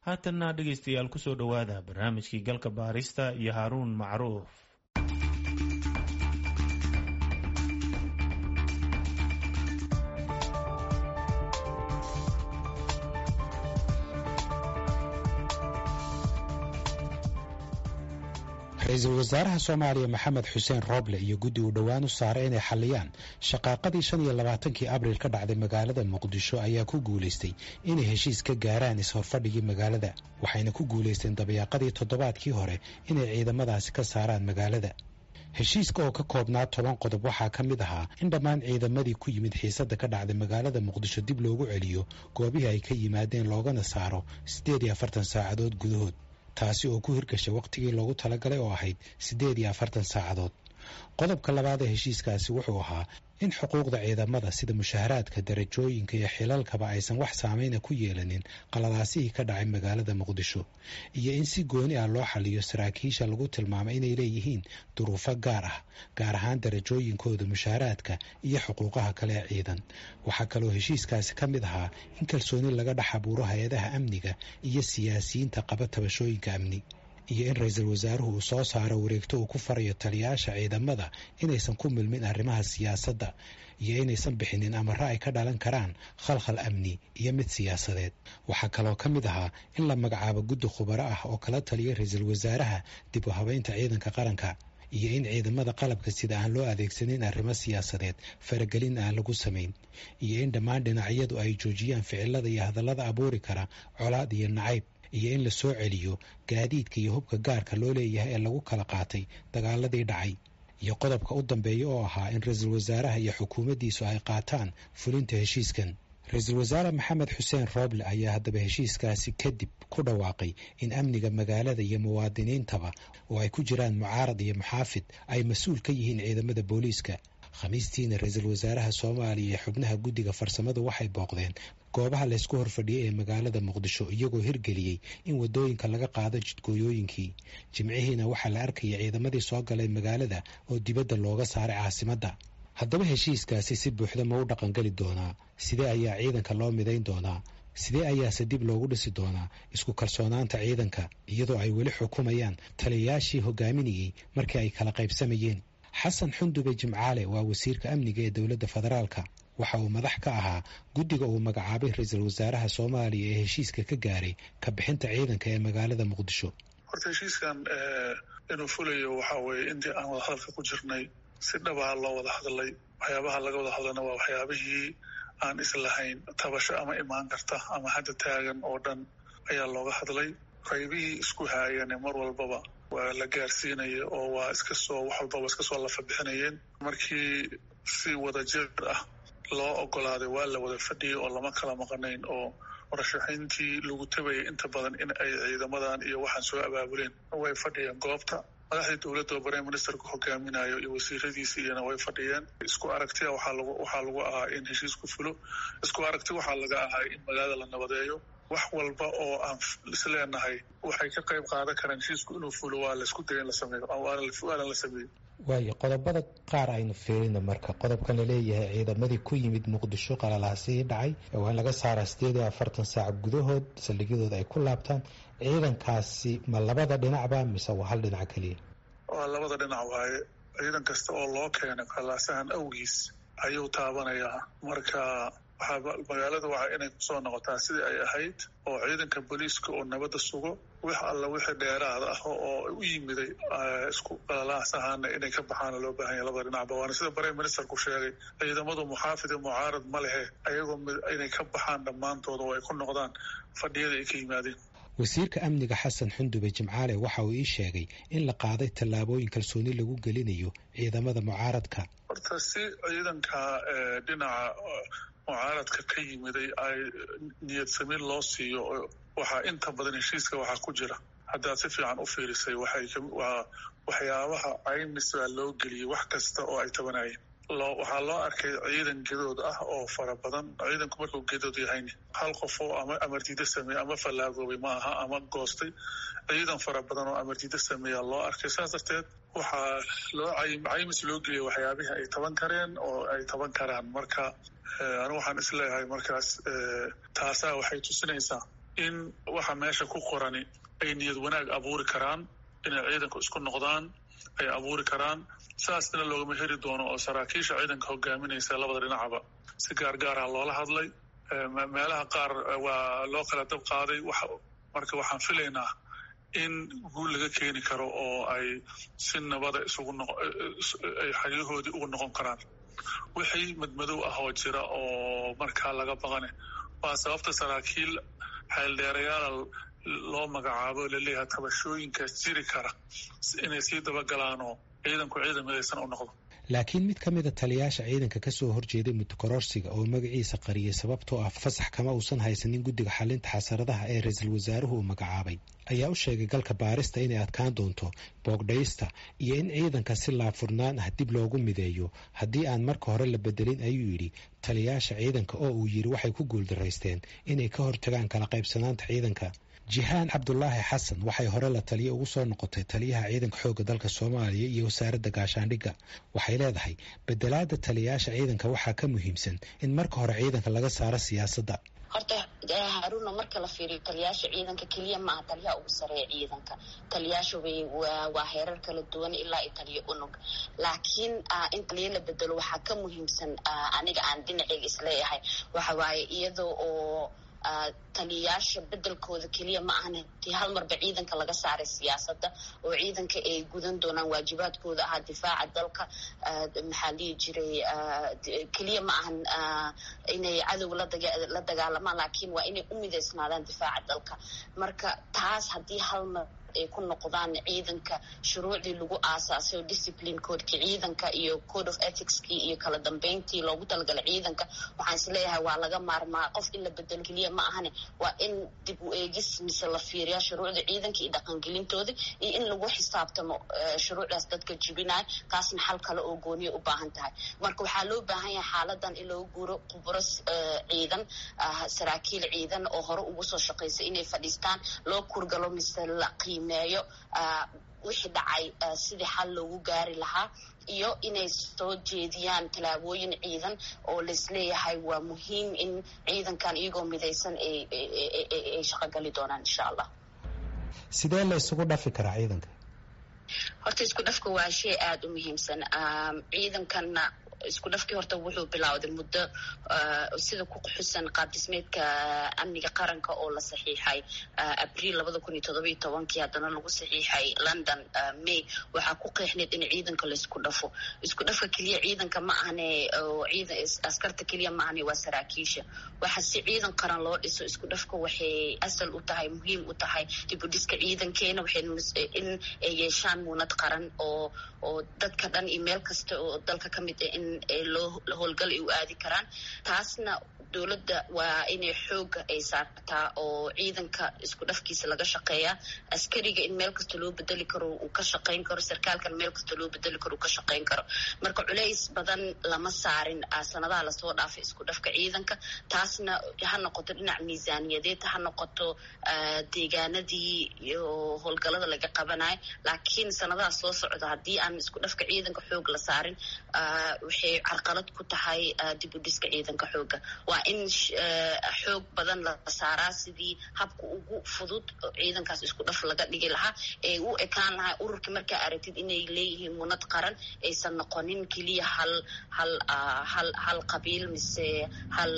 haatanna dhegaystayaal kusoo dhowaada barnaamijkii galka baarista iyo haaruun macruuf ra-iisul wasaaraha soomaaliya maxamed xuseen rooble iyo guddi uu dhowaan u saaray inay xalliyaan shaqaaqadii shan iyo labaatankii abriil ka dhacday magaalada muqdisho ayaa ku guulaystay inay heshiis ka gaaraan is-horfadhigii magaalada waxayna ku guulaysteen dabayaaqadii toddobaadkii hore inay ciidamadaasi ka saaraan magaalada heshiiska oo ka koobnaa toban qodob waxaa ka mid ahaa in dhammaan ciidamadii ku yimid xiisadda ka dhacday magaalada muqdisho dib loogu celiyo goobihii ay ka yimaadeen loogana saaro siddeed iyo afartan saacadood gudahood taasi oo ku hirgashay wakhtigii loogu talagalay oo ahayd siddeed iyo afartan saacadood qodobka labaad ee heshiiskaasi wuxuu ahaa in xuquuqda ciidamada sida mushaharaadka darajooyinka iyo xilalkaba aysan wax saameyna ku yeelanin qaladaasihii ka dhacay magaalada muqdisho iyo in si gooni ah loo xaliyo saraakiisha lagu tilmaamay inay leeyihiin duruufo gaar ah gaar ahaan darajooyinkooda mushaharaadka iyo xuquuqaha kale ee ciidan waxaa kaloo heshiiskaasi ka mid ahaa in kalsooni laga dhex abuuro hay-adaha amniga iyo siyaasiyiinta qaba tabashooyinka amni iyo in ra-iisul wasaaruhu uu soo saaro wareegto uu ku farayo taliyayaasha ciidamada inaysan ku milmin arrimaha siyaasadda iyo inaysan bixinin amaro ay ka dhalan karaan khalkhal amni iyo mid siyaasadeed waxaa kaloo ka mid ahaa in la magacaabo guddi khubaro ah oo kala taliya ra-iisul wasaaraha dib u habeynta ciidanka qaranka iyo in ciidamada qalabka sida aan loo adeegsanin arrimo siyaasadeed faragelin aan lagu samayn iyo in dhammaan dhinacyadu ay joojiyaan ficilada iyo hadallada abuuri kara colaad iyo nacayb iyo in la soo celiyo gaadiidka iyo hubka gaarka loo leeyahay ee lagu kala qaatay dagaaladii dhacay iyo qodobka u dambeeya oo ahaa in ra-iisul wasaaraha iyo xukuumaddiisu ay qaataan fulinta heshiiskan ra-iisul wasaare maxamed xuseen rooble ayaa haddaba heshiiskaasi kadib ku dhawaaqay in amniga magaalada iyo muwaadiniintaba oo ay ku jiraan mucaarad iyo muxaafid ay mas-uul ka yihiin ciidamada booliiska khamiistiina ra-iisul wasaaraha soomaaliya iyo xubnaha guddiga farsamadu waxay booqdeen goobaha laysku horfadhiyey ee magaalada muqdisho iyagoo hirgeliyey in wadooyinka laga qaado jidgooyooyinkii jimcihiina waxaa la arkaya ciidamadii soo galay magaalada oo dibadda looga saaray caasimadda haddaba heshiiskaasi si buuxda ma u dhaqangeli doonaa sidee ayaa ciidanka loo midayn doonaa sidee ayaase dib loogu dhisi doonaa isku kalsoonaanta ciidanka iyadoo ay weli xukumayaan taliyayaashii hogaaminayey markii ay kala qaybsamayeen xasan xundube jimcaale waa wasiirka amniga ee dowladda federaalka waxa uu madax ka ahaa guddiga uu magacaabay ra-iisul wasaaraha soomaaliya ee heshiiska ka gaaray ka bixinta ciidanka ee magaalada muqdisho horta heshiiskan inuu fulayo waxaa weeye intii aan wada hadalka ku jirnay si dhabaha loo wada hadlay waxyaabaha laga wada hadlana waa waxyaabihii aan islahayn tabasho ama imaan karta ama hadda taagan oo dhan ayaa looga hadlay qaybihii isku haayane mar walbaba waa la gaarsiinaya oo waa iska soo wax walbaba iska soo lafa bixinayeen markii si wada jir ah loo ogolaaday waa la wada fadhiyay oo lama kala maqanayn oo warashaxiintii lagu tabayay inta badan in ay ciidamadan iyo waxaan soo abaabuleen way fadhiyeen goobta madaxdii dowladda oo prime ministerku hogaaminayo iyo wasiiradiisi iyana way fadhiyeen isku aragtia waxaa lagu waxaa lagu ahaa in heshiisku fulo isku aragti waxaa laga ahaa in magaalada la nabadeeyo wax walba oo aan isleenahay waxay ka qayb qaadan karaan heshiisku inuu fulo waa laisku daya in la sameeyo waanan la sameeyo waayo qodobada qaar aynu fiirina marka qodobkan laleeyahay ciidamadii ku yimid muqdisho qalalaasihii dhacay waa in laga saaraa sideed iyo afartan saac gudahood saldhigyadooda ay ku laabtaan ciidankaasi ma labada dhinacba mise waa hal dhinac keliya waa labada dhinac waaye ciidan kasta oo loo keenay qalaasahan awgiis ayuu taabanayaa marka magaalada waxaa inay kusoo noqotaa sidii ay ahayd oo ciidanka booliiska oo nabadda sugo wax alla wixii dheeraad ah oo u yimiday isku qalalaasahana inay ka baxaana loo baahan yahy labada dhinacba waana sida prime ministerku sheegay ciidamadu muxaafid iyo mucaarad ma lehe ayagoo inay ka baxaan dhammaantooda oo ay ku noqdaan fadhiyada ay ka yimaadeen wasiirka amniga xasan xundube jimcaale waxa uu ii sheegay in la qaaday tallaabooyin kalsooni lagu gelinayo ciidamada mucaaradka horta si ciidanka dhinaca mucaaradka ka yimiday ay niyad samiin loo siiyo waxaa inta badan heshiiska waxaa ku jira haddaad si fiican u fiirisay waa waxyaabaha caymis baa loo geliyey wax kasta oo ay tabanayeen waxaa loo arkay ciidan gedood ah oo fara badan ciidanku markuu gedood yahayn hal qof oo ama amardiida sameeye ama fallaagoobay ma aha ama goostay ciidan fara badan oo amardiida sameeya loo arkay saas darteed waxaa loo caymis loo geliyay waxyaabihii ay taban kareen oo ay taban karaan marka anigu waxaan isleeyahay markaas taasaa waxay tusinaysaa in waxa meesha ku qorani ay niyad wanaag abuuri karaan inay ciidanku isku noqdaan ay abuuri karaan saasna loogama heri doono oo saraakiisha ciidanka hogaaminaysa labada dhinacaba si gaargaara loola hadlay meelaha qaar waa loo kala dab qaaday marka waxaan filaynaa in guul laga keeni karo oo ay si nabada isugu ay xeryahoodii ugu noqon karaan wixii madmadow ah oo jira oo markaa laga baqane waa sababta saraakiil xeeldheerayaal loo magacaabo laleeyahay tabashooyinkaas jiri kara inay sii dabagalaanoo ciidanku ciidan midaysan u noqdo laakiin mid ka mida taliyaasha ciidanka kasoo horjeeday mutakororsiga oo magaciisa qariyay sababtoo ah fasax kama uusan haysanin guddiga xalinta xasaradaha ee ra-iisul wasaaruhu uu magacaabay ayaa u sheegay galka baarista inay adkaan doonto boogdhaysta iyo in ciidanka si laafurnaan ah dib loogu mideeyo haddii aan marka hore la bedelin ayuu yidhi taliyaasha ciidanka oo uu yidhi waxay ku guuldaraysteen inay ka hortagaan kala qaybsanaanta ciidanka jihaan cabdulaahi xasan waxay hore la taliye ugu soo noqotay taliyaha ciidanka xoogga dalka soomaaliya iyo wasaaradda gaashaandhigga waxay leedahay bedelaada taliyaasha ciidanka waxaa ka muhiimsan in marka hore ciidanka laga saaro siyaasadda horta haaruna marka la fiiriyo taliyaasha ciidanka keliya maaha taliyaha ugu sareeya ciidanka taliyaasha way waa heerar kala duwan ilaa iyo taliyo unug laakiin in taliyo la bedelo waxaa ka muhiimsan aniga aan dhinaceyga isleeyahay waxa waaye iyadoo oo taliyayaasha bedelkooda keliya ma ahan tii hal marba ciidanka laga saaray siyaasadda oo ciidanka ay gudan doonaan waajibaadkooda ahaa difaaca dalka maxaa dhihi jiray keliya ma ahan inay cadow la dagaalamaan laakiin waa inay u midaysnaadaan difaaca dalka marka taas haddii hal mar ay ku noqdaan ciidanka shuruucdii lagu aasaasay oo discipline codeki ciidanka iyo code of ethicskii iyo kala dambeyntii loogu talagalay ciidanka waxaan isleeyahay waa laga maarmaa qof in la bedelo keliya ma ahane waa in dib u eegis mise la fiiriyaa shuruucda ciidanka iyo dhaqangelintooda iyo in lagu xisaabtamo shuruucdaas dadka jibinaya taasna xal kale oo gooniya u baahan tahay marka waxaa loo baahan yahay xaaladan in loo guuro khubro ciidan saraakiil ciidan oo hore ugu soo shaqaysay inay fadhiistaan loo kurgalo mise la qiimeeyo wixii dhacay sidii xal loogu gaari lahaa iyo inay soo jeediyaan tallaabooyin ciidan oo laisleeyahay waa muhiim in ciidankan iyagoo midaysan ay shaqogali doonaan insha allah sidee la isugu dhafi karaa ciidanka horta isku dhafka waa shay aada u muhiimsan ciidankanna isku dhafkii horta wuxuu bilowday muddo sida ku xusan qaab dhismeedka amniga qaranka oo la saxiixay abriil labada kun iyo todoba iyo tobankii haddana lagu saxiixay london may waxaa ku qeexneed in ciidanka laisku dhafo isku dhafka keliya ciidanka ma ahne ciidan askarta keliya ma ahne waa saraakiisha waxa si ciidan qaran loo dhiso isku dhafka waxay asal u tahay muhiim u tahay dib u dhiska ciidankeena waxay in ay yeeshaan muunad qaran oo oo dadka dhan iyo meel kasta oo dalka ka mid ah in loo howlgal ay u aadi karaan taasna dowladda waa inay xooga ay saartaa oo ciidanka isku dhafkiisa laga shaqeeyaa askariga in meel kasta loo bedeli karo uu ka shaqayn karo sarkaalkan meel kasta loo bedeli karo uu ka shaqayn karo marka culays badan lama saarin sanadaha lasoo dhaafay isku dhafka ciidanka taasna ha noqoto dhinac miisaaniyadeed ha noqoto deegaanadii iyo howlgalada laga qabanayo laakiin sanadaha soo socda haddii aan isku dhafka ciidanka xoog la saarin waxay carqalad ku tahay dib u dhiska ciidanka xooga waa in xoog badan la saaraa sidii habka ugu fudud ciidankaas isku dhaf laga dhigi lahaa ee u ekaan lahaa ururka markaa aragtid inay leeyihiin munad qaran aysan noqonin keliya hal hal hal hal qabiil mise hal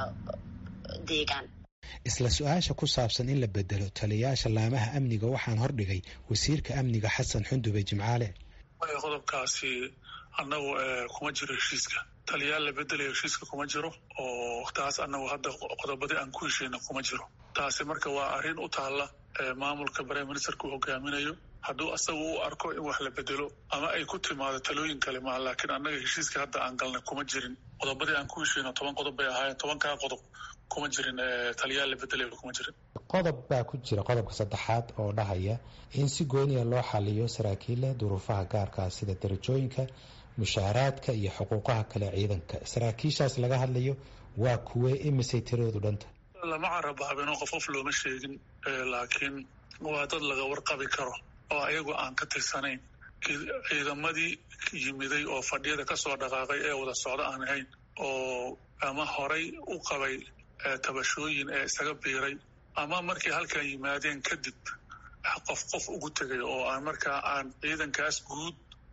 deegaan isla su-aasha ku saabsan in la bedelo taliyayaasha laamaha amniga waxaan hordhigay wasiirka amniga xasan xundube jimcaale qodobkaasi annagu kuma jiro heshiiska taliyaal la bedelayo heshiiska kuma jiro oo taas annagu hadda qodobadii aan ku hesheyna kuma jiro taasi marka waa arrin u taalla maamulka prime ministerka uu hogaaminayo hadduu asagu u arko in wax la bedelo ama ay ku timaado talooyin kale maa laakiin annaga heshiiska hadda aan galnay kuma jirin qodobadii aan ku hesheyno toban qodob bay ahaayeen tobankaa qodob kuma jirin taliyaal la bedelayo kuma jirin qodob baa ku jira qodobka saddexaad oo dhahaya in si gooniya loo xaliyo saraakiilla duruufaha gaarkaa sida darajooyinka mushaaraadka iyo xuquuqaha kale ciidanka saraakiishaas laga hadlayo waa kuwee imisay tiradoodu dhanta lama carabaabino qof qof looma sheegin laakiin waa dad laga warqabi karo oo ayagu aan ka tirsanayn ciidamadii yimiday oo fadhiyada kasoo dhaqaaqay ee wada socdo aan ahayn oo ama horay u qabay tabashooyin ee isaga biiray ama markay halkan yimaadeen kadib qof qof ugu tegay oo aan markaa aan ciidankaas guud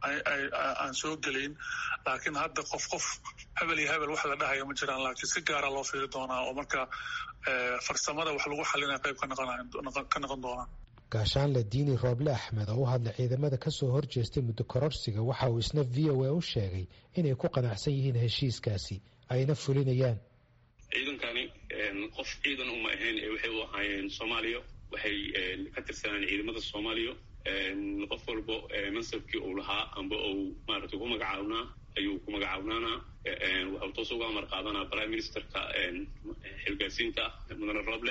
aan soo gelayn laakiin hadda qof qof hebel iyo hebel wax la dhahaya ma jiraan laakiin si gaara loo fiiri doonaa oo markaa farsamada wax lagu xalinaya qayb ka noqon doonaa gaashaanle diini rooble axmed oo u hadlay ciidamada kasoo horjeestay muddo kororsiga waxa uu isna v o a u sheegay inay ku qanacsan yihiin heshiiskaasi ayna fulinayaan ciidankani qof ciidan uma ahayn ee waxay u ahaayeen soomaaliya waxay ka tirsanaan ciidamada soomaaliya qof walbo mansabkii uu lahaa amba uu maaragtay ku magacaabnaa ayuu ku magacaawnanaa waxau toos uga amar qaadanaa prime ministerka xilgaasiinta mudane roble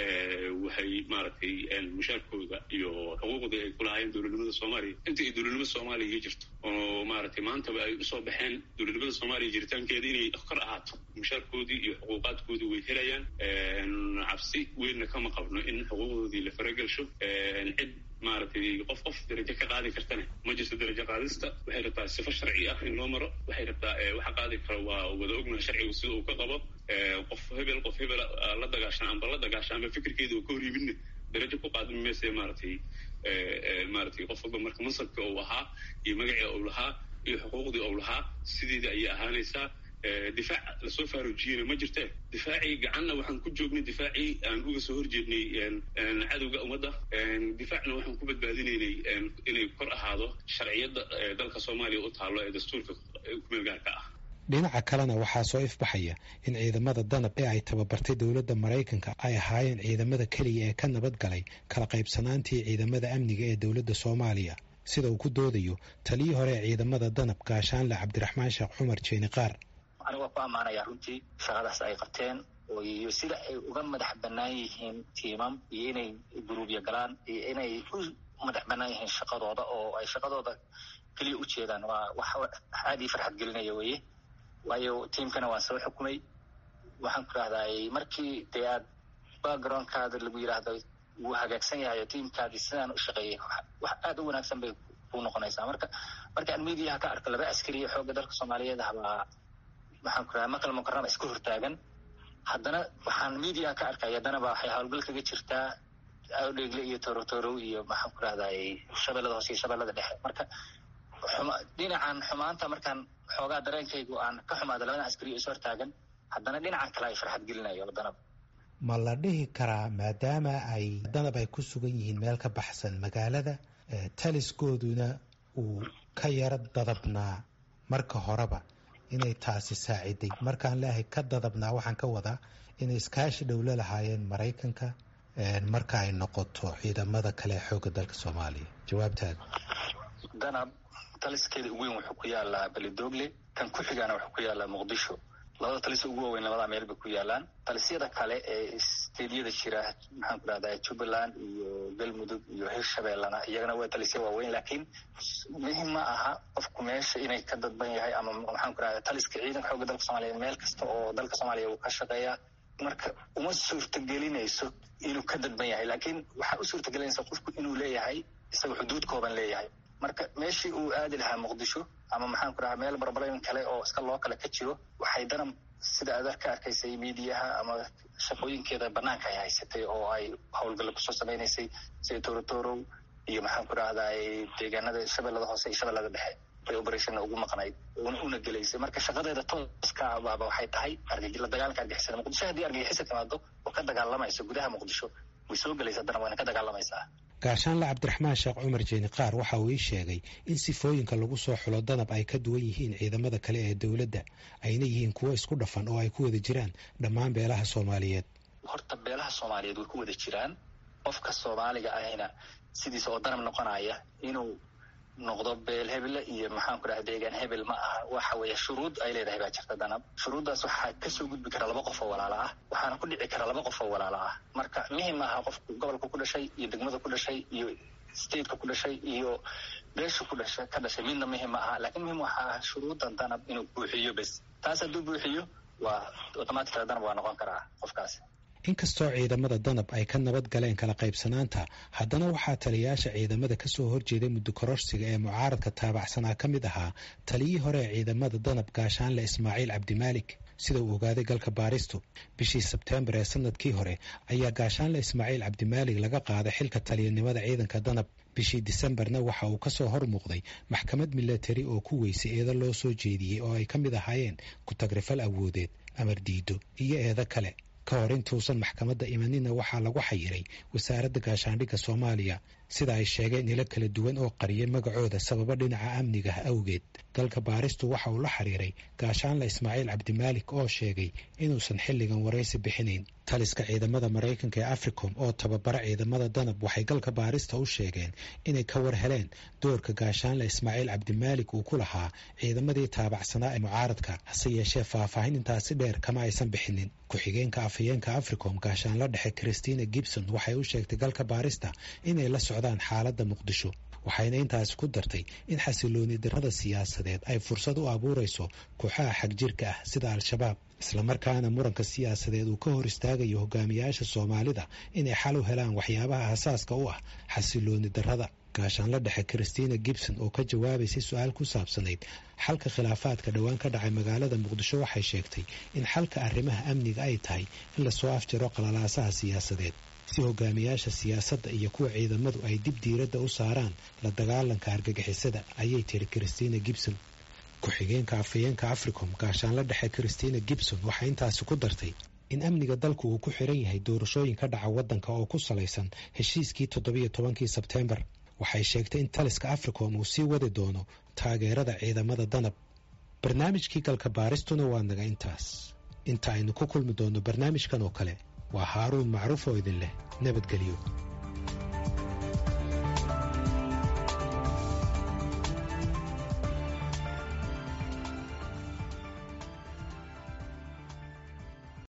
waxay maaragtay mushaarkooda iyo xuquuqda ay ku lahaayeen dowladnimada soomaaliya inta ay dowladnimada soomaaliya ka jirto oo maaragtay maantaba ay usoo baxeen dowladnimada soomaaliya jiritaankeeda inay kor ahaato mushaarkoodii iyo xuquuqaadkoodii way helayaan cabsi weynna kama qabno in xuquuqdoodii la faragelsho cid maaragtay qof qof darajo ka qaadi kartane ma jirto darajo qaadista waxay rabtaa sifo sharci ah in loo maro waxay rabtaa waxa qaadi kara waa wada ognaha sharcigu sida uu ka qabo qof hebel qof hebel la dagaashan amba la dagaashan amba fikirkeeda uu ka hor yimidna darajo ku qaadmi mayse maaragtay maaragtay qof walba marka mansabka uu ahaa iyo magacii uu lahaa iyo xuquuqdii uu lahaa sideeda ayay ahaanaysaa difaac lasoo faaruujiyena ma jirte difaacii gacanna waxaan ku joognay difaacii aan uga soo horjeednay cadowga ummadda difaacna waxaan ku badbaadinaynay inay kor ahaado sharciyadda dalka soomaaliya u taallo ee dastuurka kumeelgaarka ah dhinaca kalena waxaa soo ifbaxaya in ciidamada danab ee ay tababartay dowladda maraykanka ay ahaayeen ciidamada keliya ee ka nabad galay kala qaybsanaantii ciidamada amniga ee dowladda soomaaliya sida uu ku doodayo taliyii hore ee ciidamada danab gaashaanle cabdiraxmaan sheekh cumar jeeni qaar aniga waa ku ammaanaya runtii shaqadaas ay qabteen iyo sida ay uga madax bannaan yihiin tiimam iyo inay guruubya galaan iyo inay u madax bannaan yihiin shaqadooda oo ay shaqadooda keliya u jeedaan waa wax aad ii farxad gelinaya weye waayo tiimkana waan soo xukumay waxaan ku rahday markii dee aad backgroundkaada lagu yidhaahdo wuu hagaagsan yahay oo tiimkaadii sidaan u shaqeeyay wax aad u wanaagsan bay ku noqonaysaa marka markaan mediaha ka arko laba askariya xoogga dalka soomaaliyeed ahbaa waxaan ku rahaa maqal mukarama iska hortaagan haddana waxaan media ka arkay haddana ba waxay howlgal kaga jirtaa awdheegle iyo torotorow iyo maxaan ku rahday shabeellada hoose iyo shabeellada dhexe marka dhinacan xumaanta markaan xoogaa dareenkaygu aan ka xumaado labadan askariyo is hortaagan haddana dhinacan kale ay farxad gelinayo danab ma la dhihi karaa maadaama ay danab ay ku sugan yihiin meel ka baxsan magaalada taliskooduna uu ka yaro dadabnaa marka horeba inay taasi saaciday markaan leeahay ka dadabnaa waxaan ka wadaa inay iskaashi dhowlo lahaayeen maraykanka marka ay noqoto ciidamada kale ee xoogga dalka soomaaliya jawaabtaada danab taliskeeda ugu weyn wuxuu ku yaalaa belidogle kan ku xigaana wuxuu ku yaalaa muqdisho labada talis ugu waaweyn labadaa meel bay ku yaalaan talisyada kale ee steedyada jira maxaan ku rahdaa jubbaland iyo galmudug iyo hirshabeellana iyagana waa talisya waaweyn laakiin muhim ma aha qofku meesha inay ka dadban yahay ama maxaan ku rahdaa taliska ciidanka xoogga dalka soomaaliyeed meel kasta oo dalka soomaaliya uu ka shaqeeyaa marka uma suurtagelinayso inuu ka dadban yahay laakiin waxaa u suurtagelinaysa qofku inuu leeyahay isaga xuduud kooban leeyahay marka meeshii uu aadi lahaa muqdisho ama maxaan ku rahaa meel barbalyn kale oo iska loo kale ka jiro waxay danab sida aad ka arkaysay miidiyaha ama shaqooyinkeeda banaanka ay haysatay oo ay howlgalla kusoo samaynaysay sida torotorow iyo maxaan ku rahdaa deegaanada shabeellada hoose iyo shabeellada dhexe bay operationna ugu maqnayd una gelaysay marka shaqadeeda tooska baaba waxay tahay la dagaalanka argixisada muqdisho haddii argixisa timaado oo ka dagaalamayso gudaha muqdisho way soo gelaysa haddana wayna ka dagaalamaysaa gaashaanle cabdiraxmaan sheekh cumar jeeni qaar waxa uu ii sheegay in sifooyinka lagu soo xulo danab ay ka duwan yihiin ciidamada kale ee dowladda ayna yihiin kuwo isku dhafan oo ay ku wada jiraan dhammaan beelaha soomaaliyeed horta beelaha soomaaliyeed way ku wada jiraan qofka soomaaliga ahina sidiisa oo danab noqonaya inuu noqdo beel hebele iyo maxaan ku dhaha deegaan hebel ma aha waxa weeye shuruud ay leedahay baa jirta danab shuruuddaas waxaa kasoo gudbi kara laba qof oo walaalo ah waxaana ku dhici kara laba qof oo walaalo ah marka muhim aha qofku gobolka ku dhashay iyo degmada ku dhashay iyo stateka ku dhashay iyo beesha ku dhashay ka dhashay midna muhim ma aha laakiin muhim waxaa ah shuruuddan danab inuu buuxiyo bes taas hadduu buuxiyo waa automaticala danab waa noqon karaa qofkaasi inkastoo ciidamada danab ay ka nabad galeen kala qaybsanaanta haddana waxaa taliyayaasha ciidamada kasoo horjeeday muddo kororsiga ee mucaaradka taabacsanaa ka mid ahaa taliyii hore ee ciidamada danab gaashaanle ismaaciil cabdimaalik sida uu ogaaday galka baaristu bishii sebteembar ee sanadkii hore ayaa gaashaanle ismaaciil cabdimaalig laga qaaday xilka taliyanimada ciidanka danab bishii disembarna waxa uu ka soo hor muuqday maxkamad milatari oo ku weysay eedo loo soo jeediyey oo ay ka mid ahaayeen ku-tagrifal awoodeed amar diido iyo eedo kale ka hor intuusan maxkamadda imanina waxaa lagu xayiray wasaaradda gaashaandhigga soomaaliya sida ay sheegeen ilo kala duwan oo qariyay magacooda sababo dhinaca amniga awgeed galka baaristu waxa uu la xiriiray gaashaanle ismaaciil cabdimaalik oo sheegay inuusan xilligan waraysi bixinayn taliska ciidamada maraykanka ee africom oo tababara ciidamada danab waxay galka baarista u sheegeen inay ka war heleen doorka gaashaanle ismaaciil cabdimaalik uu ku lahaa ciidamadii taabacsanaa ee mucaaradka hase yeeshee faahfaahin intaasi dheer kama aysan bixinin ku-xigeenka afhayeenka africom gaashaanla dhexe christina gibson waxay u sheegtay galka baarista inay la socdaan xaaladda muqdisho waxayna intaasi ku dartay in xasilooni darrada siyaasadeed ay fursad u abuurayso kooxaha xagjirka ah sida al-shabaab islamarkaana muranka siyaasadeed uu ka hor istaagayo hogaamiyaasha soomaalida inay xal u helaan waxyaabaha asaaska u ah xasilooni darrada gaashaanla dhexe christina gibson oo ka jawaabaysay su-aal ku saabsanayd xalka khilaafaadka dhowaan ka dhacay magaalada muqdisho waxay sheegtay in xalka arrimaha amniga ay tahay in lasoo afjaro qalalaasaha siyaasadeed si hogaamiyaasha siyaasadda iyo kuwa ciidamadu ay dib diiradda u saaraan la dagaalanka argagixisada ayay tiri christina gibson ku-xigeenka afhayeenka africom gaashaanla dhexe christina gibson waxay intaasi ku dartay in amniga dalku uu ku xiran yahay doorashooyin ka dhaca waddanka oo ku salaysan heshiiskii toddobiyo tobankii sebteembar waxay sheegtay in taliska africom uu sii wadi doono taageerada ciidamada danab barnaamijkii galka baaristuna waa naga intaas inta aynu ku kulmi doonno barnaamijkan oo kale waa haaruun macruuf oo idin leh nabadgelyo